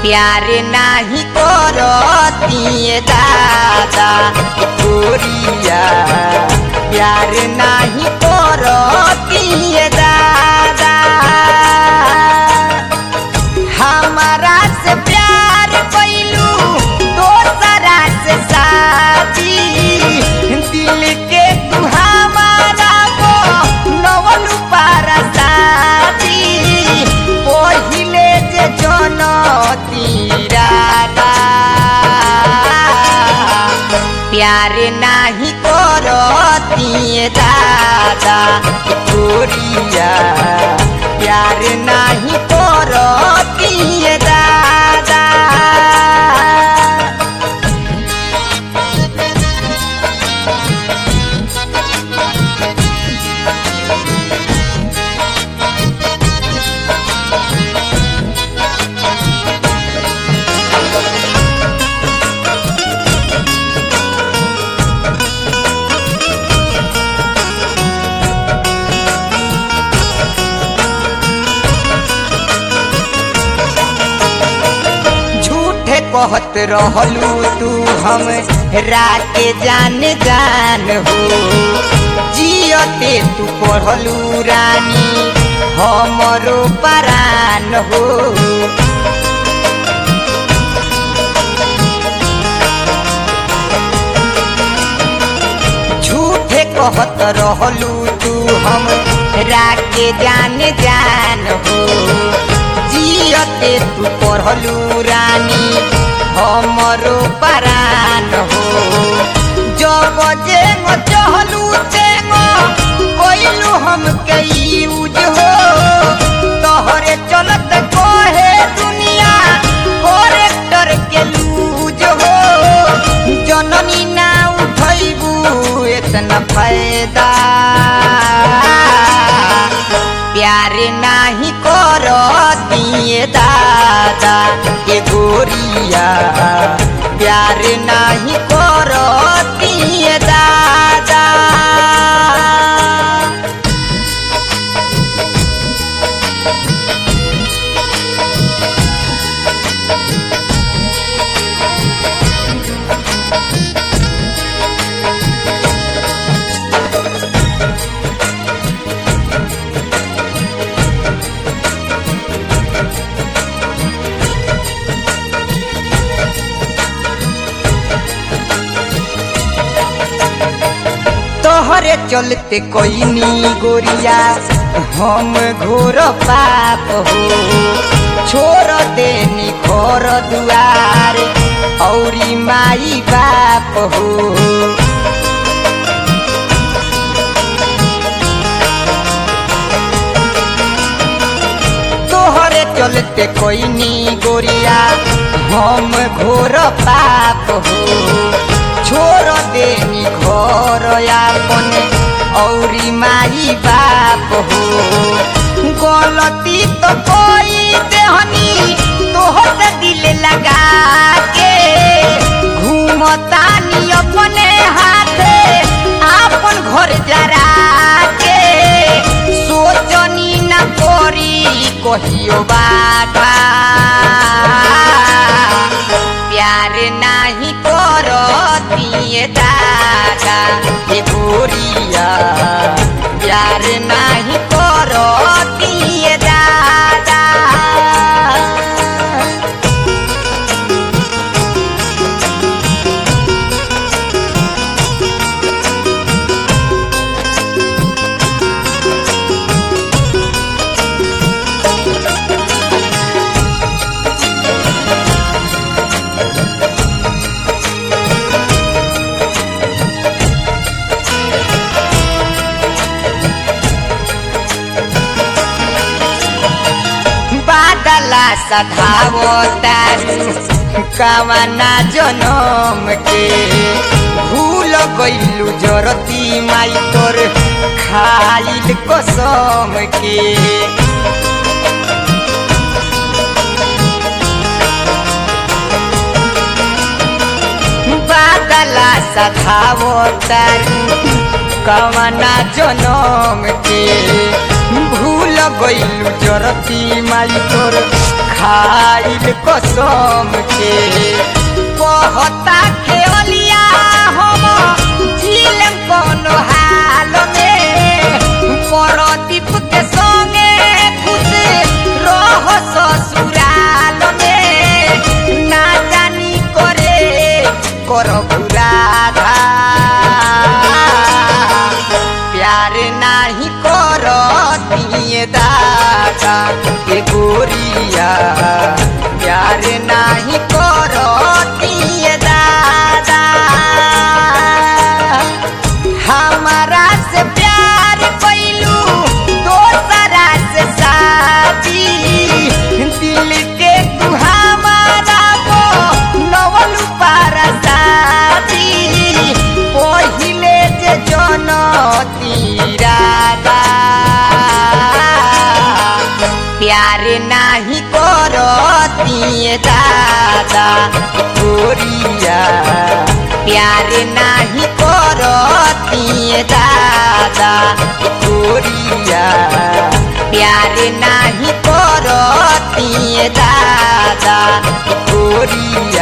प्यार नाही करतिए दादा गोरिया प्यार नाही करतिए दादा हमारा से प्यार कैलू दोसरा से साथी दिल के तू हमारा को नवल पारा साथी पहिले जे जन तीरादा प्यार नाही करतिए दादा गोरिया प्यार नाही करतिए दादा झूठे कहत रहलू तू हम राके जान जान हो जियते तू पढ़लू रानी हमरो परान हो झूठे कहत रहलू तू हम राके जान जान हो जियते तू पढ़लू रानी हमरो परान हो जब जे चहलू चेंग कोइलू हम कई यूज हो तोहरे चलत कोहे दुनिया करेक्टर के लूज हो जननी ना उठैबू इतना फायदा प्यार नाही करतिए दादा ये गोरिया प्यार नाही करतिए दादा तोहरे चलते कोइनी गोरिया हम घोर पाप हो छोड़ देनी घर दुआर औरी माई बाप हो तोहरे चलते कोइनी गोरिया हम घोर पाप हो छोड़ देनी घर आपन औरी माई बाप हो गलती तो कोई देहनी तोहर दिल लगा के घूमतानी अपने हाथे आपन घर जरा के सोचनी न करी कहियो बाधा प्यार नाही करतिए दादा ये गोरिया प्यार नाही करतिए दादा बादला सधावो तारू कावना जनम के भूल गइलू जरती माई तोर खाइल कसम के बादला सधावो तारू कवना जनम के भूल गइलू जरती माई तोर खाइल कसम के कहता खेलिया हम झीलम कोनो हाल में परदीप के संगे खुश रह ससुराल में ना जानी करे करब राधा प्यार नाही करतिए दादा के गोरिया प्यार नाही करतिए दादा हमारा से प्यार कैलू दोसरा से शादी दिल के तू हमारा को नवल पारा शादी पहिले जे जन तीरादा प्यार नाही करतिए दादा गोरिया प्यार नाही करतिए दादा गोरिया प्यार नाही करतिए दादा गोरिया